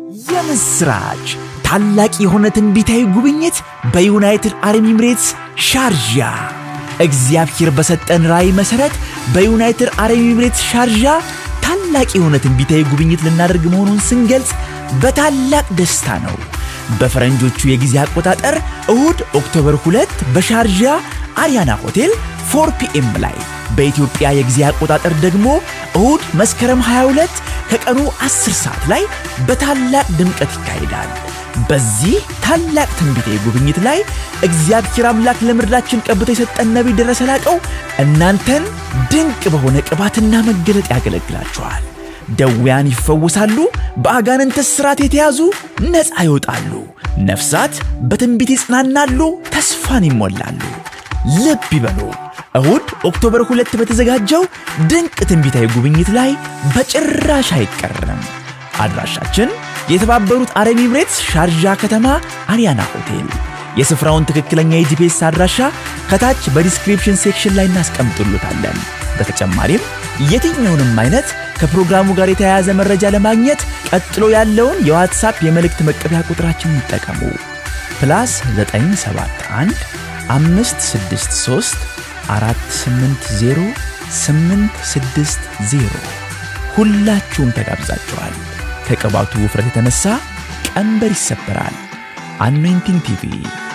የምስራች! ታላቅ የሆነ ትንቢታዊ ጉብኝት በዩናይትድ አረብ ኤሚሬትስ ሻርጃ። እግዚአብሔር በሰጠን ራእይ መሠረት በዩናይትድ አረብ ኤሚሬትስ ሻርጃ ታላቅ የሆነ ትንቢታዊ ጉብኝት ልናደርግ መሆኑን ስንገልጽ በታላቅ ደስታ ነው። በፈረንጆቹ የጊዜ አቆጣጠር እሁድ ኦክቶበር 2 በሻርጃ አሪያና ሆቴል 4 ፒኤም ላይ በኢትዮጵያ የጊዜ አቆጣጠር ደግሞ እሁድ መስከረም 22 ከቀኑ 10 ሰዓት ላይ በታላቅ ድምቀት ይካሄዳል። በዚህ ታላቅ ትንቢታዊ ጉብኝት ላይ እግዚአብሔር አምላክ ለምድራችን ቀብቶ የሰጠን ነቢይ ደረሰ ላቀው እናንተን ድንቅ በሆነ ቅባትና መገለጥ ያገለግላችኋል። ደዌያን ይፈወሳሉ፣ በአጋንንት እስራት የተያዙ ነፃ ይወጣሉ፣ ነፍሳት በትንቢት ይጽናናሉ፣ ተስፋን ይሞላሉ። ልብ ይበሉ። እሁድ ኦክቶበር ሁለት በተዘጋጀው ድንቅ ትንቢታዊ ጉብኝት ላይ በጭራሽ አይቀርም። አድራሻችን የተባበሩት አረብ ኤሚሬትስ ሻርጃ ከተማ አሪያና ሆቴል። የስፍራውን ትክክለኛ የጂፒኤስ አድራሻ ከታች በዲስክሪፕሽን ሴክሽን ላይ እናስቀምጡልታለን። በተጨማሪም የትኛውንም አይነት ከፕሮግራሙ ጋር የተያያዘ መረጃ ለማግኘት ቀጥሎ ያለውን የዋትሳፕ የመልእክት መቀበያ ቁጥራችንን ይጠቀሙ። ፕላስ 971 563 480 860 ሁላችሁም ተጋብዛችኋል። ከቅባቱ ውፍረት የተነሳ ቀንበር ይሰበራል። አኖይንቲንግ ቲቪ